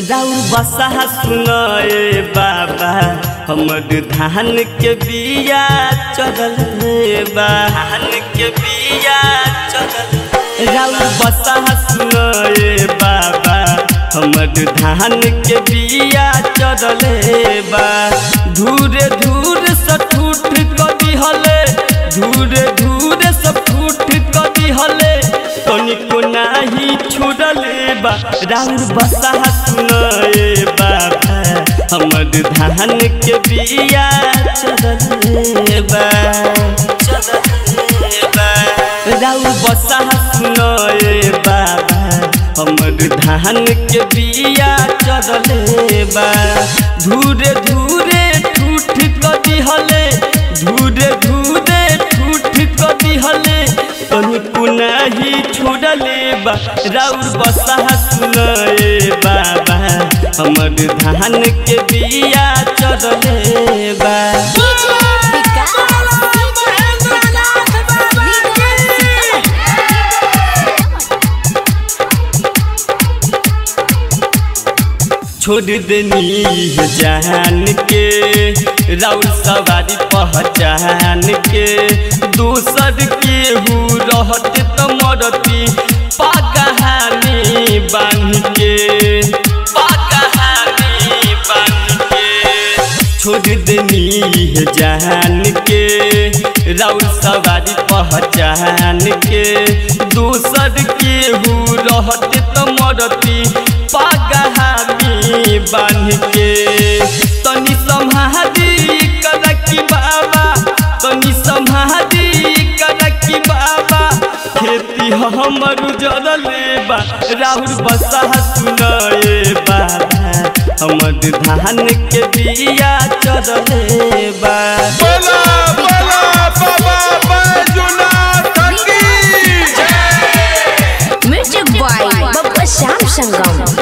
राउर बसा सुनाए बाबा हमर धान के बिया चढ़ल बा धान के बिया चढ़ल राउर बसा सुनाए बाबा हमर धान के बिया चढ़ल बा धूरे धूर सठूठ कदी हले धूरे धूरे सठूठ कदी हले तनिको नाही छुड़ले बा राउर बसा सुनाए बाबा हमर धान के बिया चढ़ले बा चढ़ले बा राउर बसा सुनाए बाबा हमर धान के बिया चढ़ले बा धूरे धूरे ठूठ कदी हले धूरे धूरे ठूठ कदी हले तनिको नाही छोड़ले बा राउर बसा सुनाए बाबा हमर धान के बिया चढ़ले बा छोड़ देनी है जान के राउर सवारी पहचान के दूसर के हु रहत त मरती पागहानी बांध के पागहानी बांध के छोड़ देनी है जान के राउर सवारी पहचान के दूसर के हु रहत त मरती पागहानी बांध के तनी सम्हारी करकी बाबा तनी सम्हारी करकी बाबा खेती हमर जरले बा राहुल बसा सुनाए बाबा हमर धान के बिया चढ़ले बा बोला बोला बाबा बैजुनाथ की म्यूजिक बॉय बब्बा श्याम संगम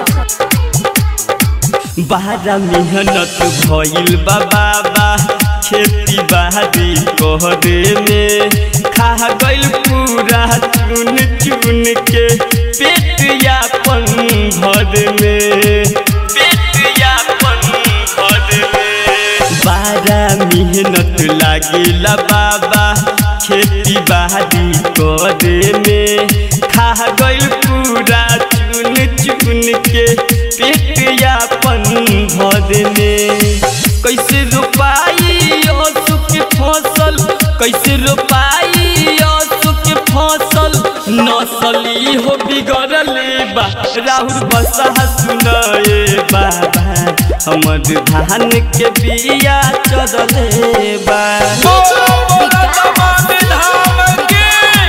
बारा मेहनत भइल बा बाबा खेती बाड़ी कहरे में खा गइल पूरा चुन चुन के पेट यापन भर में पेट यापन भर में बारा मेहनत लागिला बाबा खेती बाड़ी करे में खा गइल पूरा चुन चुन के पेट यापन भर में कैसे रोपाई असुक फसल कैसे रोपाई असुक फसल नसली हो बिगड़ले बा राहुल बसा सुनाए बाबा हमर धान के बिया चढ़ले बा बोला बोला तमाम धाम की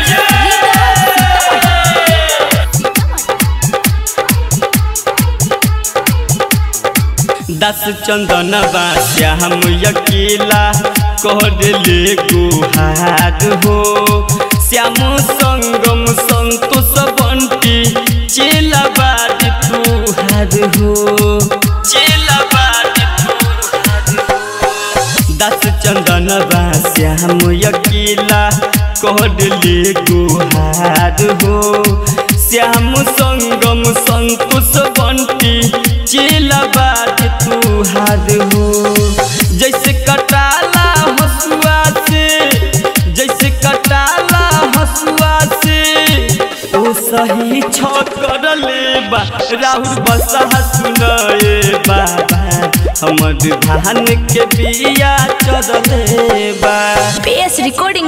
दस चंदन श्याम अकेला कर ले गुहार हो श्याम संगम संतोष बंटी चेला बाड़ी तुहार हो चेला बाड़ी तुहार हो दस चंदन श्याम अकेला कर ले गुहार हो श्याम संगम संतोष बंटी चेला बात तुहार हो जैसे कटाला हसुआ से जैसे कटाला हसुआ से ओ सही छ करले बा राहुल बसा सुनाए बाबा हमर धान के बिया चढ़ले बा PS recording